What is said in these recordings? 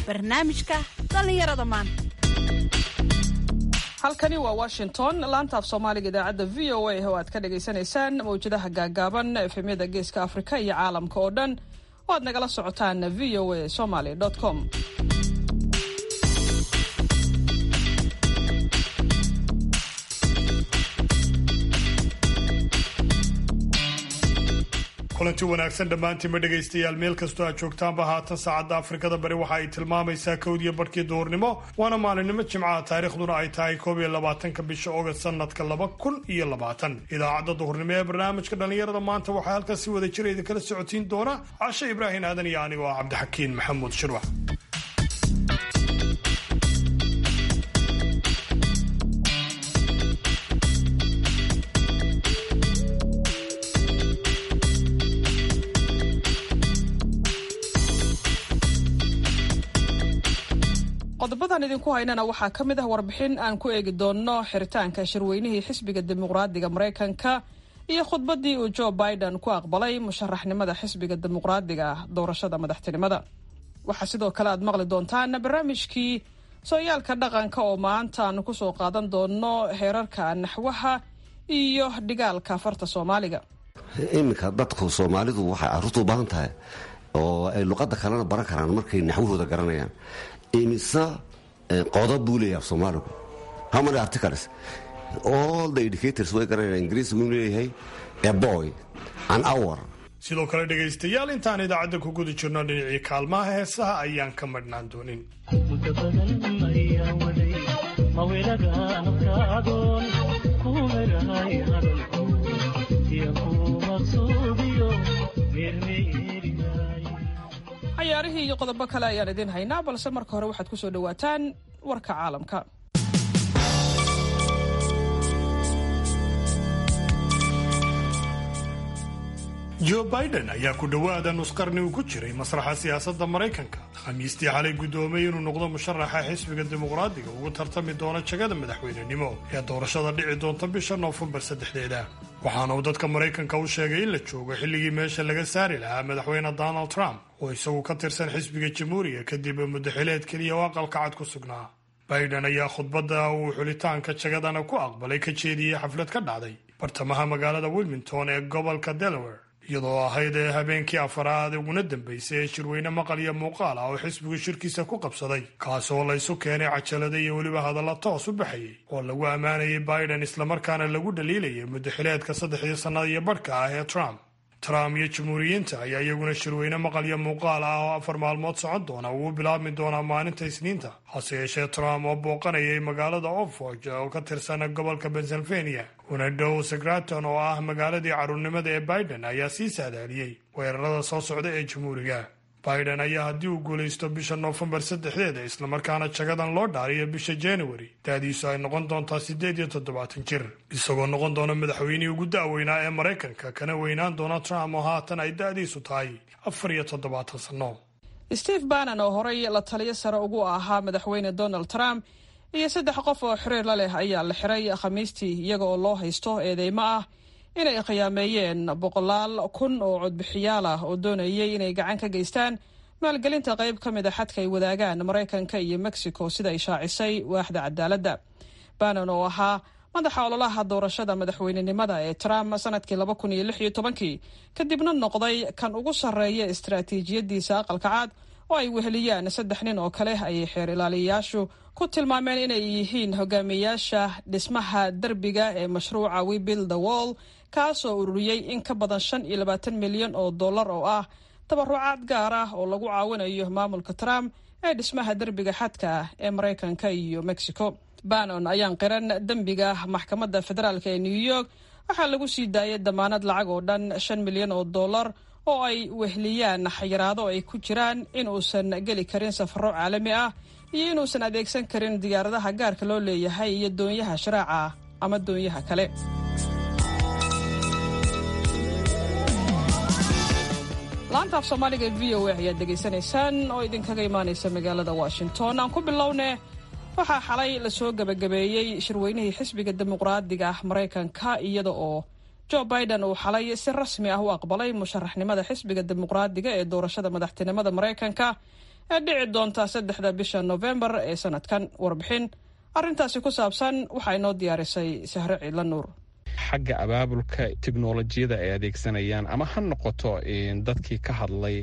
barnaamijka dhallinyarada maanta halkani waa washington laanta af soomaaliga idaacadda v o a oo aad ka dhagaysanaysaan mawjadaha gaagaaban efemyada geeska afrika iyo caalamka oo dhan oo aad nagala socotaan v o a somaly com kulanti wanaagsan dhammaantiinma dhegaystayaal meel kastoo aad joogtaanba haatan saacadda afrikada bari waxa ay tilmaamaysaa kowdiyo barhkii duhurnimo waana maalinimo jimcaha taariikhduna ay tahay koob iyo labaatanka bisha ogast sanadka laba kun iyo labaatan idaacadda duhurnimo ee barnaamijka dhallinyarada maanta waxaa halkaas si wada jira idinkala socotiin doona cashe ibraahim aadan iyo anigoo ah cabdixakiin maxamuud shirwax qodobadan idinku haynana waxaa ka mid ah warbixin aan ku eegi doonno xiritaanka shirweynihii xisbiga dimuqraadiga maraykanka iyo khudbaddii uu joe biden ku aqbalay musharaxnimada xisbiga dimuqraadiga doorashada madaxtinimada waxaa sidoo kale aad maqli doontaan barnaamijkii sooyaalka dhaqanka oo maanta aanu kusoo qaadan doonno heerarka naxwaha iyo dhigaalka farta soomaaliga iminka dadku soomaalidu waxay caruurta u baahan tahay oo ay luqadda kalena baran karaan markay naxwahooda garanayaan imise qodob buu leeyahay af soomaaligu how many articles all the indicators way garanayaan ingiriisigu inuu leeyahay a boy an hour sidoo kale dhegaystayaal intaan idaacadda ku guda jirno dhinacii kaalmaha heesaha ayaan ka madhnaan doonin cayaarihii iyo qodobo kale ayaan idiin haynaa balse marka hore waxaad ku soo dhowaataan warka caalamka joe biden ayaa ku dhowaada nusqarni uu ku jiray masraxa siyaasadda maraykanka khamiistii xalay guddoomay inuu noqdo musharaxa xisbiga dimuqraadiga ugu tartami doona jagada madaxweynenimo ee doorashada dhici doonta bisha noofembar saddexdeeda waxaana uu dadka maraykanka u sheegay in la joogo xilligii meesha laga saari lahaa madaxweyne donald trump oo isagu ka tirsan xisbiga jamhuuriga kadib muddaxileed keliya oo aqalka cad ku sugnaa biden ayaa khudbadda uu xulitaanka jagadana ku aqbalay ka jeediyey xaflad ka dhacday bartamaha magaalada wilmington ee gobolka delaware iyadoo ahayd ee habeenkii afaraad uguna dambaysay ee shirweyne maqal iyo muuqaal ah oo xisbigu shirkiisa ku qabsaday kaasoo laysu keenay cajalada iyo weliba hadalla toos u baxayay oo lagu ammaanayay biden islamarkaana lagu dhaliilayay muddaxileedka saddexdii sannada iyo badhka ah ee trump trump iyo jamhuuriyiinta ayaa iyaguna shirweyne maqal iyo muuqaal ah oo afar maalmood socon doona uu u bilaabmi doonaa maalinta isniinta hase yeeshee trump oo booqanayay magaalada oxford oo ka tirsan gobolka pennsylvania una dhow sagraton oo ah magaaladii carruurnimada ee biden ayaa sii saadaaliyey weerarada soo socda ee jamhuuriga biden ayaa haddii uu guulaysto bisha noofembar saddexdeeda islamarkaana jagadan loo dhaariyo bisha januari da'diisu ay noqon doontaa siddeed iyo toddobaatan jir isagoo noqon doona madaxweynihii ugu da'weynaa ee maraykanka kana weynaan doona trump oo haatan ay da'diisu tahay afar iyo toddobaatan sanno steve bannon oo horay la taliyo sare ugu ahaa madaxweyne donald trump iyo saddex qof oo xiriir la leh ayaa la xiray khamiistii iyaga oo loo haysto eedeymo ah inay khiyaameeyeen boqolaal kun oo codbixiyaal ah oo doonayay inay gacan ka geystaan maalgelinta qayb ka mid a xadka ay wadaagaan maraykanka iyo mexico sida ay shaacisay waaxda cadaaladda bannon oo ahaa madaxa ololaha doorashada madaxweynenimada ee trump sanadkii laba kun iyo lix iyo tobankii kadibna noqday kan ugu sarreeya istaraatiijiyadiisa aqalka cad oo ay weheliyaan saddex nin oo kale ayay xeer ilaaliyayaashu ku tilmaameen inay yihiin hogaamiyayaasha dhismaha derbiga ee mashruuca we build the wall kaasoo ururiyey in ka badan shan iyo labaatan milyan oo dollar oo ah tabarucaad gaar ah oo lagu caawinayo maamulka trump ee dhismaha derbiga xadka ah ee maraykanka iyo mexico bannon ayaan qiran dembiga maxkamadda federaalk ee new york waxaa lagu sii daayay damaanad lacag oo dhan shan milyan oo dollar oo ay wehliyaan xayiraado ay ku jiraan in uusan geli karin safaro caalami ah iyo inuusan adeegsan karin diyaaradaha gaarka loo leeyahay iyo doonyaha sharaaca ama doonyaha kale laanta af soomaaliga v o a ayaad degaysanaysaan oo idinkaga imaanaysa magaalada washington aan ku bilowne waxaa xalay lasoo gebagabeeyey shirweynihii xisbiga dimuqraadiga ah maraykanka iyada oo joe biden uu xalay si rasmi ah u aqbalay musharaxnimada xisbiga dimuqraadiga ee doorashada madaxtinimada maraykanka ee dhici doonta saddexda bisha nofembar ee sanadkan warbixin arrintaasi ku saabsan waxaa inoo diyaarisay sahre ciidla nuur xagga abaabulka teknolojiyada ay adeegsanayaan ama ha noqoto dadkii ka hadlay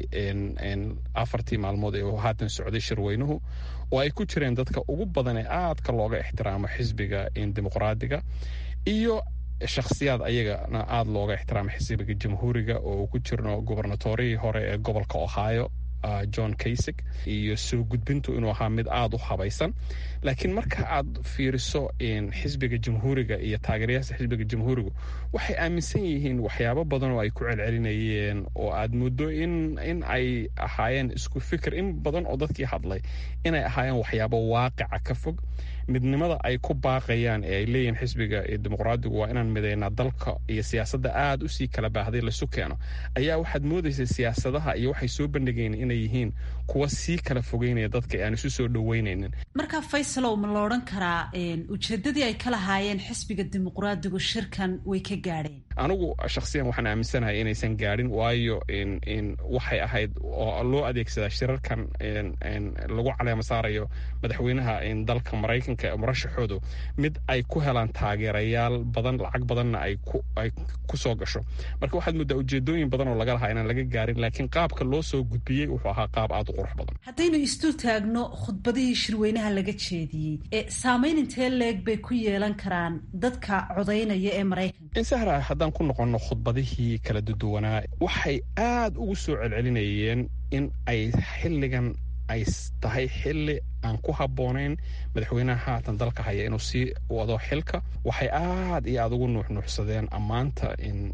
afartii maalmood ee haatan socday shirweynuhu oo ay ku jireen dadka ugu badan ee aadka looga ixtiraamo xisbiga dimuqraadiga iyo shakhsiyaad ayagana aada looga ixtiraamo xisbiga jamhuuriga oo ku jirno gubernatorihii hore ee gobolka ohio john kaysig iyo soo gudbintu inuu ahaa mid aada u habaysan laakiin marka aad fiiriso xisbiga jamhuuriga iyo taageerayaasha xisbiga jamhuurigu waxay aaminsan yihiin waxyaabo badan oo ay ku celcelinayeen oo aad muddo in ay ahaayeen isku fikir in badan oo dadkii hadlay inay ahaayeen waxyaabo waaqica ka fog midnimada ay ku baaqayaan ee ay leeyihiin xisbiga dimuqraadigu waa inaan midaynaa dalka iyo siyaasadda aada usii kala baahday lasu keeno ayaa waxaad moodaysa siyaasadaha iyo waxay soo bandhigayn inay yihiin kuwa sii kala fogeynaya dadka aan isu soo dhaweynaynin marka faysalow ma la odhan karaa ujeedadii ay ka lahaayeen xisbiga dimuqraadigu shirkan way ka gaadheen anigu shakhsiyan waxaan aaminsanahay inaysan gaadhin waayo waxay ahayd oo loo adeegsadaa shirarkan lagu caleema saarayo madaxweynaha dalka maraykanka murashaxoodu mid ay ku helaan taageerayaal badan lacag badanna ay ku soo gasho marka waxaad muddaa ujeedooyin badan oo laga lahaa inaan laga gaarin laakiin qaabka loo soo gudbiyey wuxuu ahaa qaab aada u qurux badan haddaynu isdul taagno khudbadihii shirweynaha laga jeediyey ee saamayn intee leeg bay ku yeelan karaan dadka codaynaya ee maraykanka insahra haddaan ku noqonno khudbadihii kala duduwanaa waxay aada ugu soo celcelinayeen in ay xilligan ay tahay xilli aan ku habboonayn madaxweynaha haatan dalka haya inuu sii wado xilka waxay aad iyo aada ugu nuuxnuuxsadeen ammaanta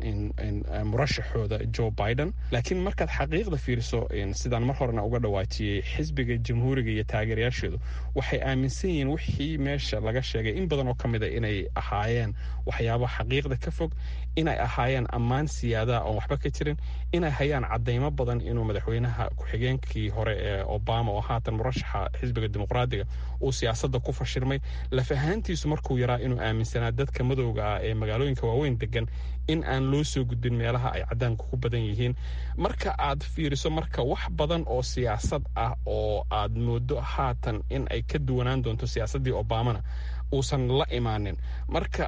murashaxooda joe biden laakiin markaad xaqiiqda fiiriso sidaan mar horena uga dhawaajiyey xisbiga jamhuuriga iyo taageerayaasheedu waxay aaminsan yihiin wixii meesha laga sheegay in badan oo ka mid a inay ahaayeen waxyaaba xaqiiqda ka fog inay ahaayeen ammaan siyaadaha oon waxba ka jirin inay hayaan cadaymo badan inuu madaxweynaha ku-xigeenkii hore ee obama oo haatan murashaxa xisbiga dimuqraadiga uu siyaasadda ku fashilmay laf ahaantiisu markuu yaraa inuu aaminsanaa dadka madowga ah ee magaalooyinka waaweyn degan in aan loo soo gudbin meelaha ay cadaanku ku badan yihiin marka aad fiiriso marka wax badan oo siyaasad ah oo aad moodo haatan in ay ka duwanaan doonto siyaasaddii obamana uusan la imaanin marka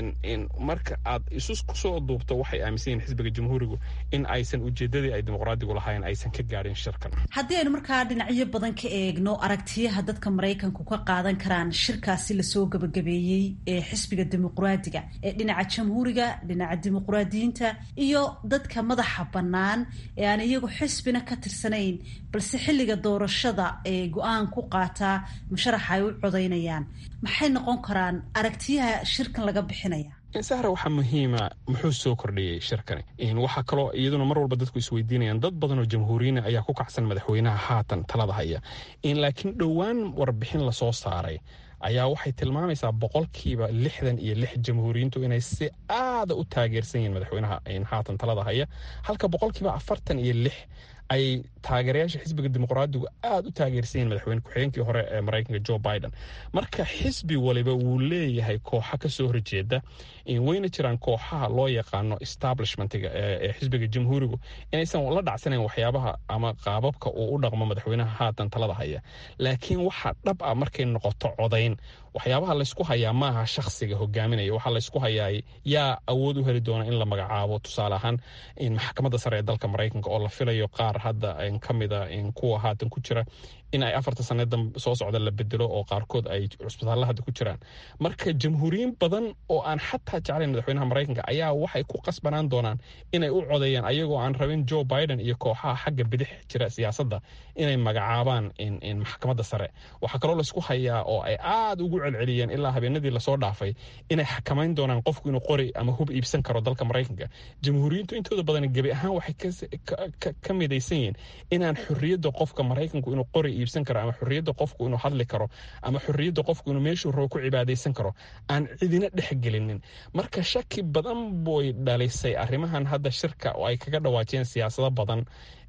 marka aad isu kusoo duubto waxay aaminsan yihin xisbiga jamhuurigu in aysan ujeedadii ay dimuqraadigu lahayn aysan ka gaadhin shirkan haddii aynu markaa dhinacyo badan ka eegno aragtiyaha dadka maraykanku ka qaadan karaan shirkaasi lasoo gabagabeeyey ee xisbiga dimuqraadiga ee dhinaca jamhuuriga dhinaca dimuqraadiyiinta iyo dadka madaxa bannaan ee aan iyagu xisbina ka tirsanayn balse xilliga doorashada ee go-aan ku qaataa musharaxa ay u codaynayaan maxay noqon karaan aragtiyaha shirkan laga bixinaya sahra waxaa muhiima muxuu soo kordhiyey shirkani waxaa kaloo iyaduna mar walba dadku isweydiinayaan dad badan oo jamhuuriyiina ayaa ku kacsan madaxweynaha haatan talada haya laakiin dhowaan warbixin lasoo saaray ayaa waxay tilmaamaysaa boqolkiiba lixdan iyo lix jamhuuriyiintu inay si aada u taageersan yihiin madaxweynaha haatan talada haya halka boqolkiiba afartan iyo lix ay taageerayaasha xisbiga dimuqraadigu aada u taageersan yihin madaxweyne ku-xigeenkii hore ee maraykanka joe biden marka xisbi waliba wuu leeyahay kooxa kasoo horjeeda wayna jiraan kooxaha loo yaqaano establishmentiga ee xisbiga jamhuurigu inaysan la dhacsanayn waxyaabaha ama qaababka uu u dhaqmo madaxweynaha haatan talada haya laakiin waxaa dhab ah markay noqoto codayn waxyaabaha laysku hayaa maaha shakhsiga hogaaminaya waxaa laysku hayaa yaa awood u heli doona in la magacaabo tusaale ahaan maxkamadda sare ee dalka maraykanka oo la filayo qaar hadda ka mida kuwa haatan ku jira in ay afarta sanada soo socda la bedelo oo qaarkood ay cusbitaalla hadda ku jiraan marka jamhuuriyiin badan oo aan xataa jeclayn madaxweynaha maraykanka ayaa waxay ku qasbanaan doonaan inay u codeeyaan ayagoo aan rabin joe biden iyo kooxaha xagga bidix jira siyaasadda inay magacaabaan maxkamadda sare waxaa kaloo laysku hayaa oo ay aada ugu celceliyeen ilaa habeenadii lasoo dhaafay inay xakamayn doonaan qofku inuu qori ama hub iibsan karo dalka maraykanka jamhuuriyiintu intooda badan gebi ahaan waxay ka midaysan yihiin inaan xorriyadda qofka maraykanku inuu qori iibsan karo ama xorriyadda qofku inuu hadli karo ama xorriyadda qofku inuu meeshuu rabo ku cibaadaysan karo aan cidina dhexgelinin marka shaki badan boy dhalisay arrimahan hadda shirka oo ay kaga dhawaajiyeen siyaasado badan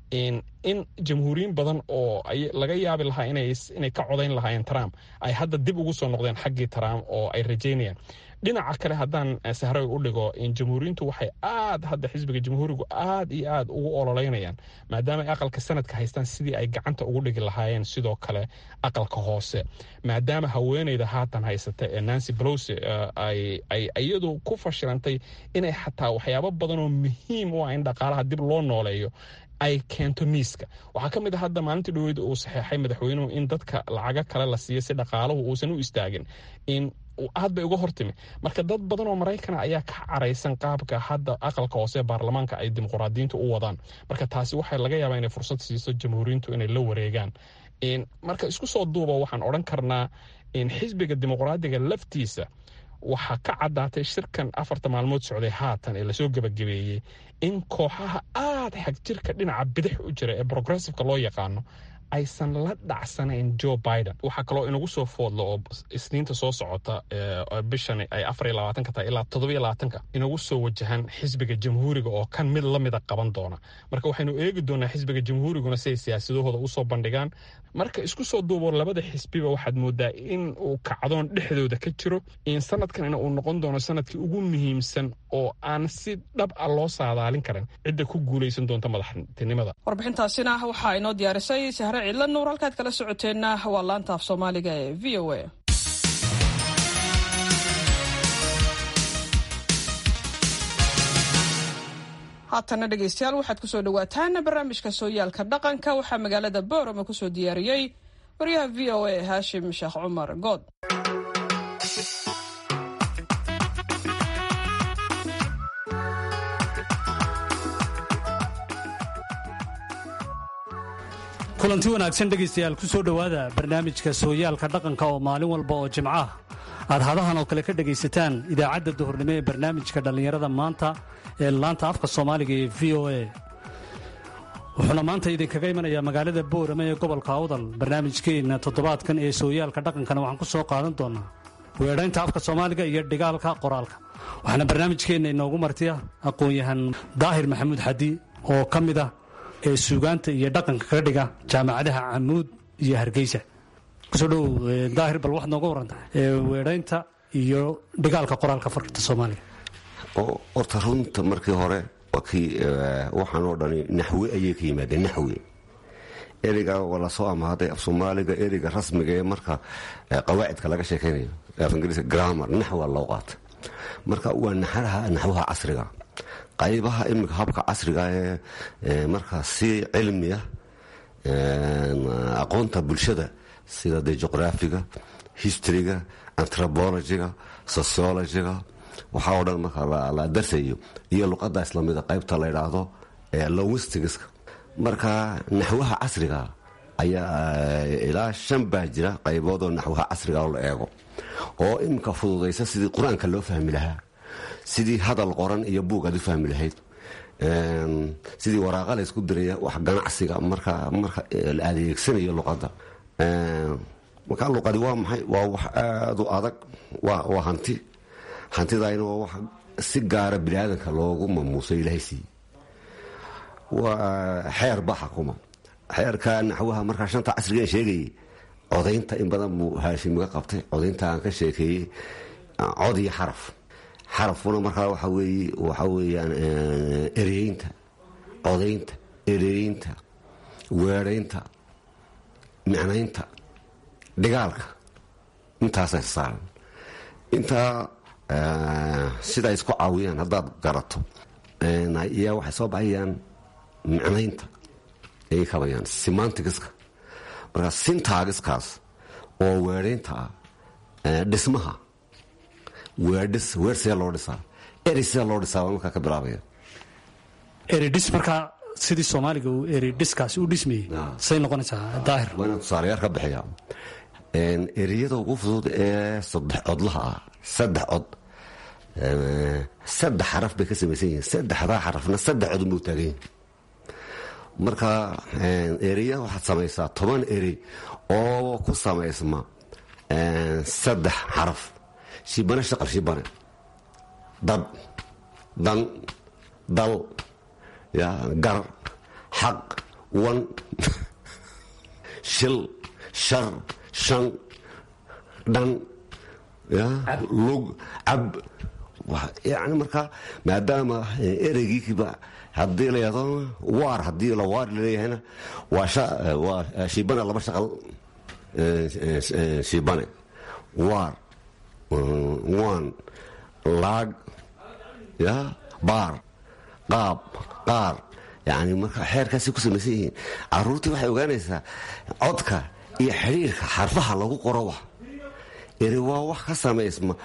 in jamhuuriyiin badan oo laga yaabi lahaa inay ka codayn lahaayeen trump ay hadda dib ugu soo noqdeen xaggii trump oo ay rajaynayaan dhinaca kale haddaan sahray u dhigo jamhuuriyiintu waxay aad hadda xisbiga jamhuurigu aad iyo aad ugu ololeynayaan maadaama ay aqalka sanadka haystaan sidii ay gacanta ugu dhigi lahaayeen sidoo kale aqalka hoose maadaama haweeneyda haatan haysata ee nancy blose ay iyadu ku fashilantay inay xataa waxyaabo badan oo muhiim u ah in dhaqaalaha dib loo nooleeyo ay keento miiska waxaa ka mid a hadda maalintii dhaweyd uu saxeexay madaxweynuhu in dadka lacago kale la siiyo si dhaqaaluhu uusan u istaagin in aad bay uga hortimi marka dad badan oo maraykana ayaa ka caraysan qaabka hadda aqalka hoose ee baarlamaanka ay dimuqraadiyiintu u wadaan marka taasi waxaa laga yaabaa inay fursad siiso jamhuuriyiintu inay la wareegaan marka isku soo duuba waxaan odhan karnaa in xisbiga dimuqraadiga laftiisa waxaa ka caddaatay shirkan afarta maalmood socday haatan ee lasoo gebagabeeyey in kooxaha aad xagjirka dhinaca bidix u jira ee progressiveka loo yaqaano aysan la dhacsanayn joe biden waxaa kaloo inagu soo foodlo oo isniinta soo socota bishan ay afar iyo labaatanka tahay ilaa toddobiyo labaatanka inagu soo wajahan xisbiga jamhuuriga oo kan mid lamida qaban doona marka waxaynu eegi doonaa xisbiga jamhuuriguna si ay siyaasadahooda usoo bandhigaan marka isku soo duubo labada xisbiba waxaad moodaa in uu kacdoon dhexdooda ka jiro in sanadkanina uu noqon doono sanadkii ugu muhiimsan oo aan si dhab a loo saadaalin karin cidda ku guulaysan doonta madaxtinimada warbixintaasina waxaa inoo diyaarisay sahre cidla nuur halkaad kala socoteenna waa laanta af soomaaliga ee v o a haatana dhegeystayaal waxaad kusoo dhawaataan barnaamijka sooyaalka dhaqanka waxaa magaalada boorama kusoo diyaariyey waryaha v o a haashim sheekh cumar good kulanti wanaagsan dhegaystayaal ku soo dhowaada barnaamijka sooyaalka dhaqanka oo maalin walba oo jimco ah aad hadahan oo kale ka dhegaysataan idaacadda duhurnimo ee barnaamijka dhallinyarada maanta ee laanta afka soomaaliga ee v o a wuxuuna maanta idinkaga imanayaa magaalada boorama ee gobolka awdal barnaamijkeenna toddobaadkan ee sooyaalka dhaqankana waxaan ku soo qaadan doonaa weedhaynta afka soomaaliga iyo dhigaalka qoraalka waxaana barnaamijkeenna inoogu martiya aqoon-yahan daahir maxamuud xadi oo ka mid ah ee suugaanta iyo dhaqanka kaga dhiga jaamacadaha camuud iyo hargeysa kusoo dhow daahir bal waxaad nooga waranta weedhaynta iyo dhigaalka qoraalka farta soomaaliga horta runta markii hore waxaan oo dhani naxwe ayay ka yimaadeen naxwe ereyga waa lasoo amaaday af soomaaliga ereyga rasmiga ee marka qawaacidka laga sheekaynayo af ingiriiska grammar naxwa loo qaata marka waa naxaraha naxwaha casriga qaybaha iminka habka casriga ee markaa si cilmiya aqoonta bulshada sida de juqraafiga historyga antropologiga sociologiga waxaa oo dhan marka la darsayo iyo luqadda islamida qaybta la ydhaahdo lowistigiska marka naxwaha casriga ayaa ilaa shan baa jira qaybood oo naxwaha casriga la eego oo iminka fududaysa sidii qur-aanka loo fahmi lahaa sidii hadal qoran iyo buug aad u fahmi lahayd sidii waraaqa la ysku diraya wax ganacsiga marka marka la adeegsanayo luqadda marka luqadi waa maxay waa wax aada u adag waa hanti hantidayna waa wax si gaara bini aadanka loogu mamuuso ilaahay siiye waa xeer ba xakuma xeerka naxwaha markaa shanta casriga sheegayay codaynta in badan buu haashimiga qabtay codaynta aan ka sheekeeyey cod iyo xaraf xarafkuna markaa waxa weeye waxa weeyaan ereyeynta codaynta ereyeynta weedhaynta micnaynta dhigaalka intaasay saaran intaa sida ay isku caawiyaan haddaad garato ayaa waxay soo baxayaan micnaynta ayay kabayaan simantigiska marka sintaagiskaas oo weedhaynta ah dhismaha weedhis weer see loo dhisaa eri see loo dhisaa waa markaa ka bilaabaya eridhis markaa sidii soomaaliga uu eridhiskaasi u dhismayey say noqonaysaa daahir waa inaan tusaalayaal ka bixiya eriyada ugu fudud ee saddex codlaha ah saddex cod saddex xaraf bay ka samaysan yihiin saddexdaa xarafna saddex cod unbuu taagan yihin marka eriya waxaad samaysaa toban eri oo ku samaysma saddex xaraf shibane shaqal shibane dad dan dal gar xaq wan shil shar shan dhan lug cab yani markaa maadaama ereygiikiba haddii la yado waar haddii la waar laleeyahayna waa shiibane laba shaqal shiibane waar waan laag ya baar qaab qaar yani marka xeerkaasay ku samaysan yihiin caruurtii waxay ogaanaysaa codka iyo xidhiirka xarfaha lagu qoro wax eri waa wax ka samaysma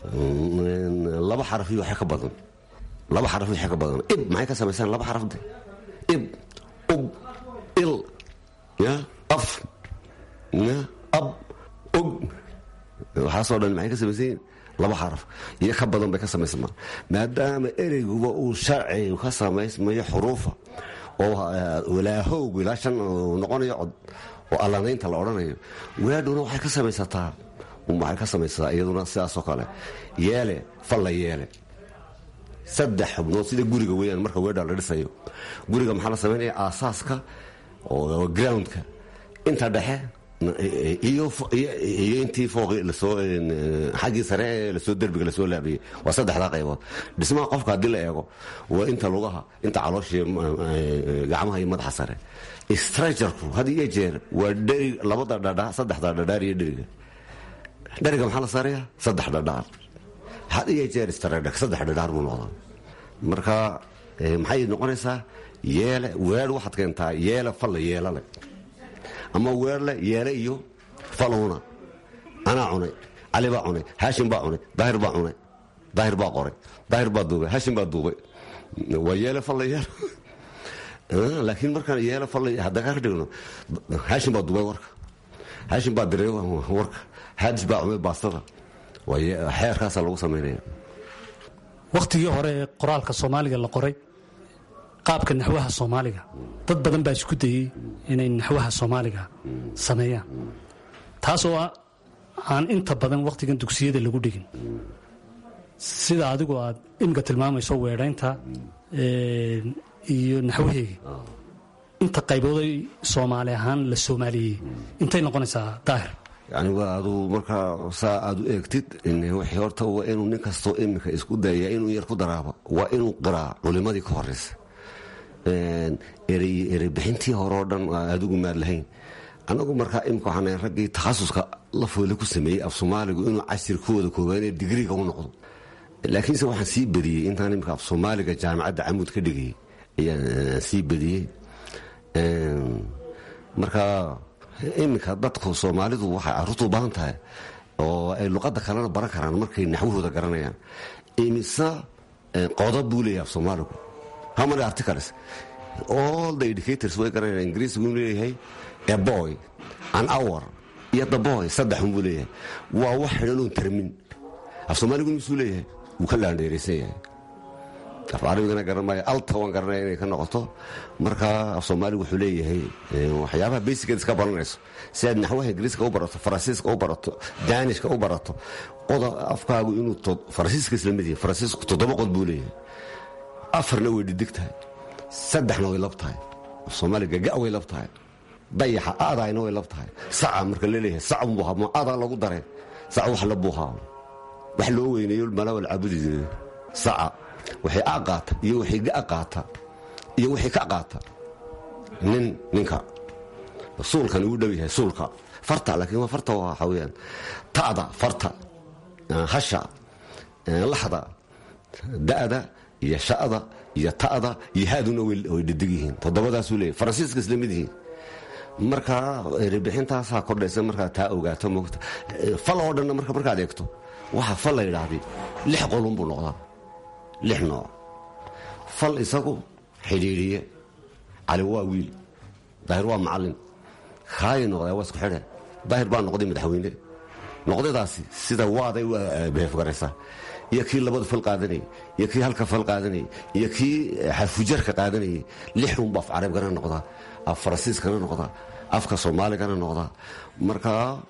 laba xaraf iyo waxa ka badan laba xaraf waxa ka badan ib maxay ka samaysaan laba xarafde ib ub il ya af ya ab og waxaasoo dhan maxay ka samaysan yihiin laba xaraf iyo ka badan bay ka samaysmaan maadaama ereyguba uu sharcigu ka samaysmayo xuruufa oo walaahowgu ilaa shan noqonayo cod oo allanaynta la odhanayo weedhuna waxay ka samaysataa waxay ka samaysataa iyaduna sidaasoo kale yeele falla yeele saddex xubnood sida guriga weyaan marka weedha la dhisayo guriga maxaa la samaynaya aasaaska oo groundka inta dhexe iyo intii fooqi lasoo xaggii sare ee lasoo derbiga lasoo laabiyey waa saddexdaa qaybood dhismaha qofka haddii la eego waa inta lugaha inta calooshii gacmaha iyo madaxa sare strajarku had iyo jeer waa dheri labada dhadhaa saddexda dhadhaar iyo dheriga dheriga maxaa la saaraya saddex dhadhaar had iyo jeer stradhak saddex dhadhaar buu noqdaa marka maxay noqonaysaa yeele weer waxaad keentaa yeele falla yeelale ama weerle yeele iyo falowna anaa cunay cali baa cunay haashim baa cunay daahir baa cunay daahir baa qoray daahir baa duubay haashim baa duubay waa yeele falla yeele laakiin markaan yeele falla hadda ka dhigno haashim baa duubay warka haashim baa diray warka haadis baa cunay baastada xeerkaasaa lagu samaynaya wakhtigii hore ee qoraalka soomaaliga la qoray qaabka naxwaha soomaaliga dad badan baa isku dayey inay naxwaha soomaaliga sameeyaan taasoo aan inta badan wakhtigan dugsiyada lagu dhigin sida adigu aad imika tilmaamayso weedhaynta iyo naxwaheegi inta qaybooday soomaali ahaan la soomaaliyey intay noqonaysaa daahir yani waa aduu markaa saa aad u eegtid wixii horta waa inuu nin kastoo iminka isku dayaya inuu yar ku daraabo waa inuu qiraa culimadii ka horeysa ereybixintii hore oo dhan adigu maad lahayn annagu markaa imika waxaan raggii takhasuska lafoole ku sameeyey af soomaaligu inuu casirkooda koobaanee digriga u noqdo laakiinse waxaan sii badiyey intaan imika af soomaaliga jaamacadda camuud ka dhigayay ayaan sii badiyey marka iminka dadku soomaalidu waxay caruurtu u baahan tahay oo ay luqadda kalena baran karaan markay naxwahooda garanayaan imise qodob buu leeyahay af soomaaligu how many articles all the educators way garanayaan ingiriisigu inuu leeyahay a boy an hour iyo the boy saddexun buu leeyahay waa wax xidhan oon tarmin af soomaaligu misuu leeyahay wuu ka laandheeraysan yahay af carabigana garan maayo alta waan garanaya inay ka noqoto marka af soomaaligu wuxuu leeyahay waxyaabaha basikeed iska baranayso si aad naxwaha ingiriiska u barato faransiiska u barato daanishka u barato qoda afkaagu inuu faransiiska isla mid yahay faransiisku toddoba qod buu leeyahay afarna way dhidig tahay saddexna way lab tahay af soomaaliga ga way lab tahay dayaxa aadaayna way lab tahay saca marka laleeyahay sacunbu ma aadaa lagu dareen saca wax la buuhaa wax loo weyneeyo malawal caabudi jiray saca waxay a qaata iyo waxay ga qaata iyo waxay ka qaata nin ninka suulkan ugu dhow yahay suulka farta laakiin waa farta waxaa weyaan ta'da farta hasha laxda da'da iyo sha'da iyo ta'da iyo haaduna way dhidig yihiin toddobadaasuu leeyahy faransiiska isla mid yihiin marka erebixintaasaa kordhaysa markaa taa ogaato mogta fal oo dhanna marka markaad eegto waxa fal la yidhaahday lix qolun buu noqdaa lix nooc fal isagu xidhiidhiye cali waa wiil daahir waa macallin kaayi noqdaa waa isku xidhe daahir baa noqday madaxweyne noqdadaasi sida waaday u beefgaraysaa iyo kii labada fal qaadanayay iyo kii halka fal qaadanayay iyo kii xarfujarka qaadanayay lixunba af carabigana noqdaa af faransiiskana noqdaa afka soomaaligana noqdaa marka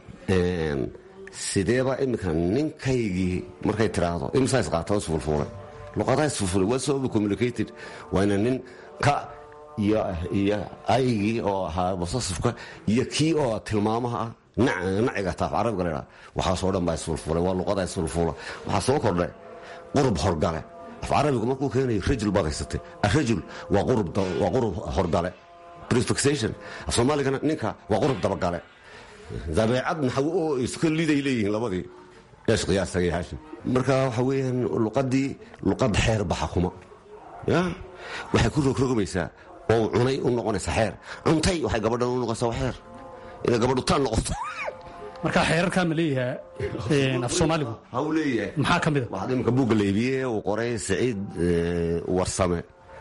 sideeba iminka ninkaygii markay tiraahdo imsaa qaata isfulfuulay luqadaa isfulfuulay waa so communicated waa ina nin ka iyo aygii oo ahaa basasifka iyo kii oo tilmaamaha ah naciga taaf carabiga la ydhaa waxaasoo dhan baa isfulfulay waa luqada isfulfula waxaa soo kordhay qurub horgale af carabigu markuu keenayo rajul baad haysatay arajul waa qurub horgale prefixation af soomaaligana ninka waa qurub dabagale dabeecad naxwo oo iska liday leeyihiin labadii eesh qiyaastagay haashim marka waxa weeyaan luqadii luqad xeer baxa kuma ya waxay ku rogrogamaysaa oo cunay u noqonaysa xeer cuntay waxay gabadhan u noqonaysaa waa xeer inay gabadhu taan noqoto marka xeerarkaa ma leeyahay af soomaaligu ha uu leeyahay maxaa ka mida waxaad iminka buugga laybiye uu qoray saciid warsame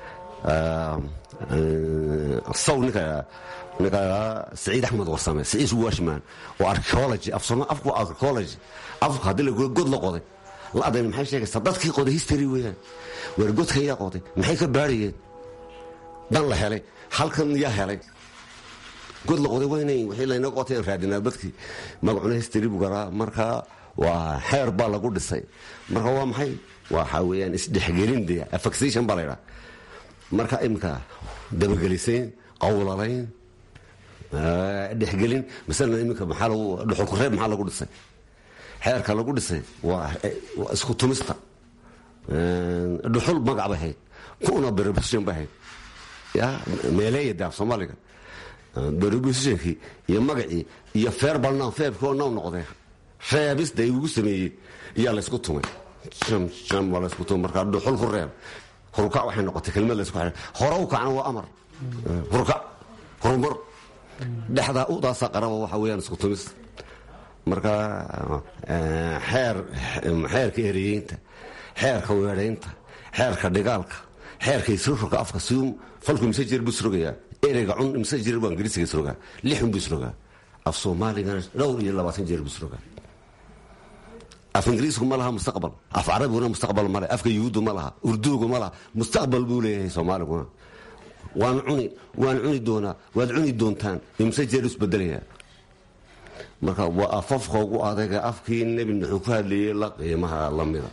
saw ninka ninka saciid axmed warsame saciid washman oo archaeology af soma afku archaeology afku haddii la god la qoday la adayn maxay sheegaysaa dadkii qoday history weeyaan weer godka yaa qoday maxay ka baarayeen dan la helay halkan yaa helay god la qoday waynay wixii laynaga qotay aan raadinaa badkii magacuna history buu garaa marka waa xeer baa lagu dhisay marka waa maxay waxa weeyaan isdhexgelin dee affixation baa la ydhaa marka imika dabagelisayn qawlalayn dhexgelin masalan iminka maxaa lagu dhuxulkureeb maxaa lagu dhisay xeerka lagu dhisay waa isku tumista dhuxul magac bay hayd kuna berobustion bay hayd ya meeleeya daaf soomaaliga berobustionkii iyo magacii iyo feerbalnam feebkii oo naw noqdee reebista igu sameeyey iyaa laysku tumay jam waa laysku tumay markaa dhuxul ku reeb hurkac waxay noqotay kelmad laysku xidhay hore u kacna waa amar hurkac horumar dhexdaa udaasaa qaraba waxa weeyaan isku tumis marka xeer xeerka ereyeynta xeerka weedhaynta xeerka dhigaalka xeerka isroga afka si falku mise jeer buu isrogayaa ereyga cun mise jeer buu ingiriisiga isrogaa lixun buu isrogaa af soomaaligana dhowr iyo labaatan jeer buu isrogaa af ingiriisku ma laha mustaqbal af carabiguna mustaqbal male afka yuhuuddu ma laha urduugu ma laha mustaqbal buu leeyahay soomaaliguna waan cuni waan cuni doonaa waad cuni doontaan imse jeer isbedelayaa marka waa afafka ugu adayga afkii nebi nuxuu ku hadlayey la qiimaha lamida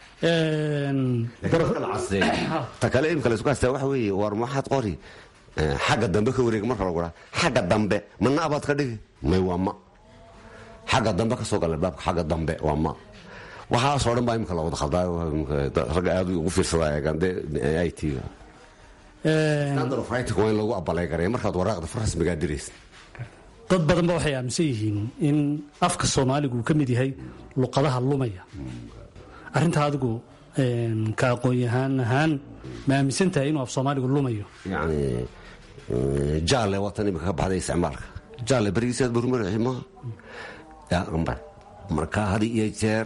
ta kale imka laysku haystaa waxa weeye war maxaad qori xagga dambe ka wareega marka lagu dhaa xagga dambe ma naabaad ka dhigi may waa ma xagga dambe ka soo gala baabka xagga dambe waa ma waxaasoo dhan baa imika la wada khaldaayo ragga aad ugu fiirsadaa eegaan dee i t-ga standard of writing waa in lagu abaleygareeya markaad waraaqda far rasmigaa diraysa dad badanba waxay aaminsan yihiin in afka soomaaligu uu ka mid yahay luqadaha lumaya arrintaa adigu ka aqoon-yahaan ahaan ma aaminsan tahay inuu af soomaaligu lumayo yacni jaale waatan imika ka baxday isticmaalka jaale berigiisaad burmaraxi maaha amba marka had iyo jeer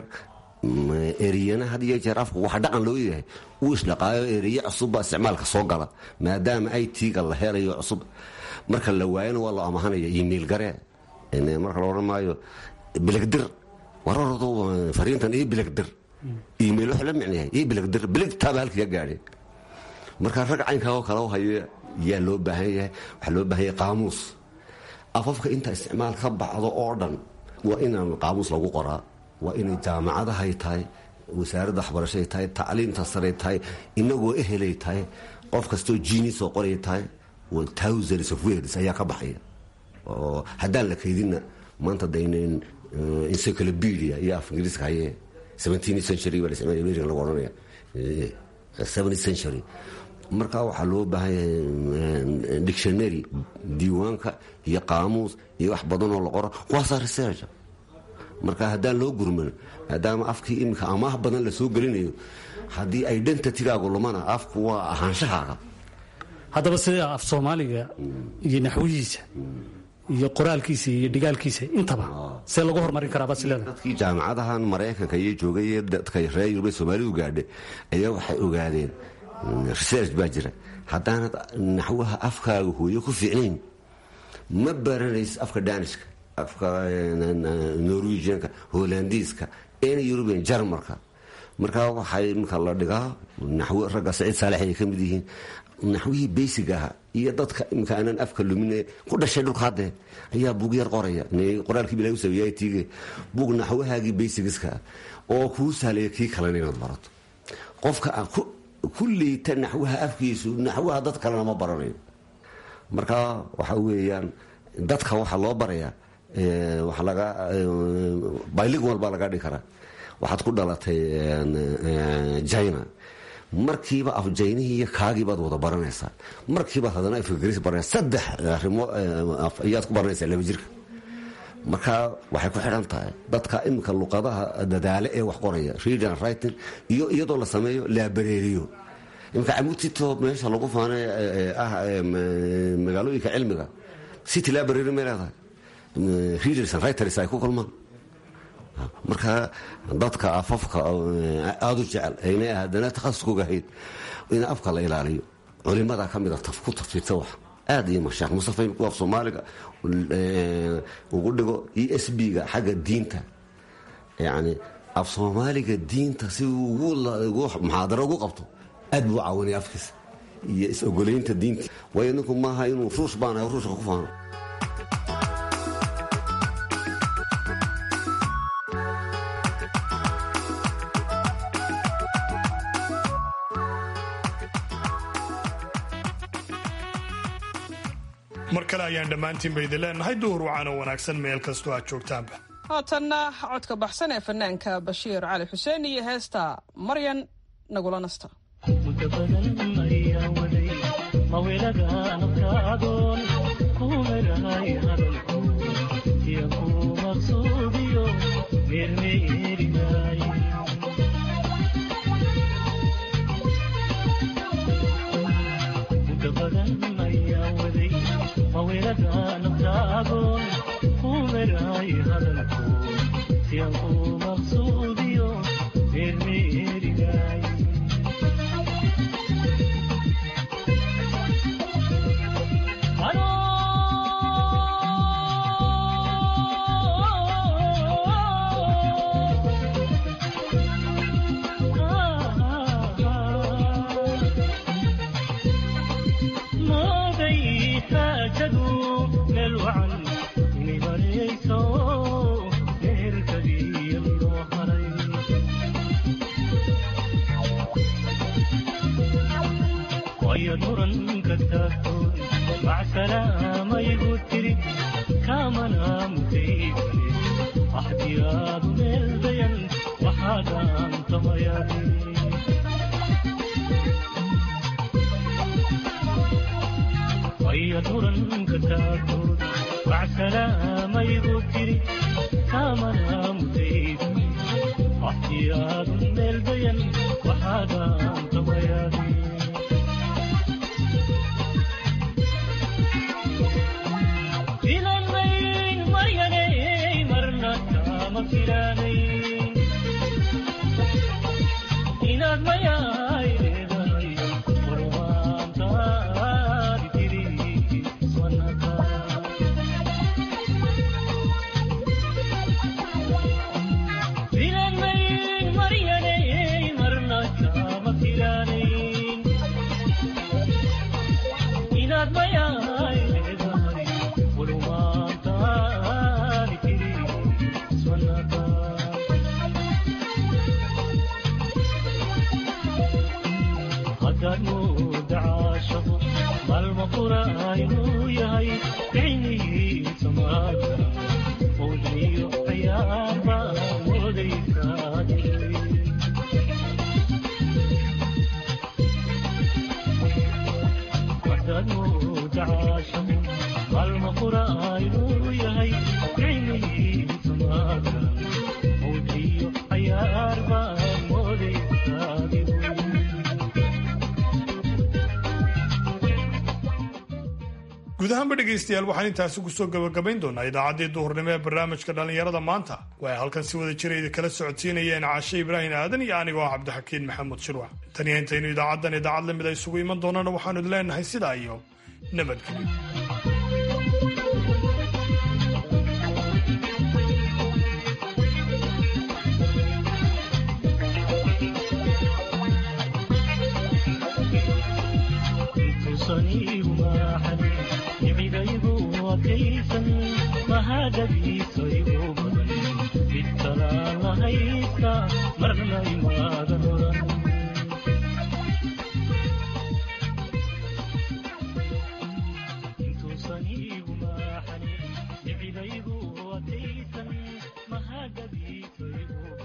eriyana had iyo jeer afku waxa dhaqan loo yahay uu isdhaqaayo eriye cusubbaa isticmaalka soo gala maadaama i t-ga la helayo cusub marka la waayana waa loo amahanaya email garee marka la odhan maayo biligdir warardu fariintan io biligdir email waxa la micnayahay io biligdir biligtaaba halkii ka gaadhay marka rag caynkaao kale hayo yaa loo baahan yahay waxaa loo baahan yahay qaamuus afafka inta isticmaal ka baxdo oo dhan waa inaan qaamuus lagu qoraa waa inay jaamacadahay tahay wasaaradda waxbarashaday tahay tacliimta saray tahay inagoo ehelay tahay qof kastoo jiini soo qoray tahay thousands of words ayaa ka baxaya oo haddaan la kaydinna maanta daynan encyclopedia iyo af ingiriiska haye seventeenth century baa american lagu odhanaya seventeenth century marka waxaa loo baahan yahay dictionary diiwaanka iyo qaamuus iyo wax badan oo la qoro kuwaasaa researcha marka haddaan loo gurman maadaama afkii iminka amaah badan la soo gelinayo haddii ay dhanta tigaagu lumana afku waa ahaanshahaaga haddaba sida af soomaaliga iyo naxwihiisa iyo qoraalkiisa iyo dhigaalkiisa intaba see lagu horumarin karaa basileda dadkii jaamacadahan maraykanka iyo joogay ee dadka reer yurubee soomaalidu gaadhay ayaa waxay ogaadeen research baa jira haddaanad naxwaha afkaaga hooyo ku fiicnayn ma baranaysa afka danishka afka norwegianka holandiiska ena yurubian jarmalka markaa waxay imika la dhigaa naxwo ragga saciid saalex ay ka mid yihiin naxwihii beysic aha iyo dadka imika aanan afka lumine ku dhashay dhulka hadde ayaa buug yar qoraya qoraalkii bilahi u sameeyay tiige buug naxwahaagii beysigiska oo kuu sahlaya kii kalena inaad barato qofka ku liita naxwaha afkiisu naxwaha dad kalena ma baranayo marka waxa weeyaan dadka waxaa loo barayaa waxa laga bilingual baa laga dhigi karaa waxaad ku dhalatay china markiiba af jaynihii iyo kaagii baad wada baranaysaa markiibaad haddana afgris baranaysa saddex arrimo ayaad ku baranaysaa laba jirka marka waxay ku xidhan tahay dadka iminka luqadaha dadaale ee wax qoraya reading writing iyo iyadoo la sameeyo laabareeriyo iminka camutito meesha lagu faanay ah magaalooyinka cilmiga city library may leedahay readers and writers ay ku kulmaan marka dadka afafka aada u jecel ayna haddana takhasuskooga ahayd in afka la ilaaliyo culimada ka mida ku tafsiirta wax aad iyo masheekh mustafa imku af soomaaliga ugu dhigo e s b ga xagga diinta yani af soomaaliga diinta si ugu muxaadaro ugu qabto aad buu caawinaya afkiisa iyo is-ogoleynta diinta waayo ninku maaha inuu ruush baanahay ruushka ku faano mar kale ayaan dhammaantiinba idin leenahay duhur wacaano wanaagsan meel kastoo aad joogtaanba haatanna codka baxsan ee fanaanka bashiir cali xuseen iyo heesta maryan nagula nasta guud ahaanba dhegaystayaal waxaan intaasi kusoo gabagabayn doonaa idaacaddii duhurnimo ee barnaamijka dhallinyarada maanta waa halkan si wada jira idin kala socodsiinayeen caashe ibraahim aadan iyo anigoo ah cabdixakiin maxamuud shirwax taniya intaynu idaacaddan idaacad lamid a isugu iman doonana waxaanu idin leenahay sidaa iyo nabadgelyo marna imaada oran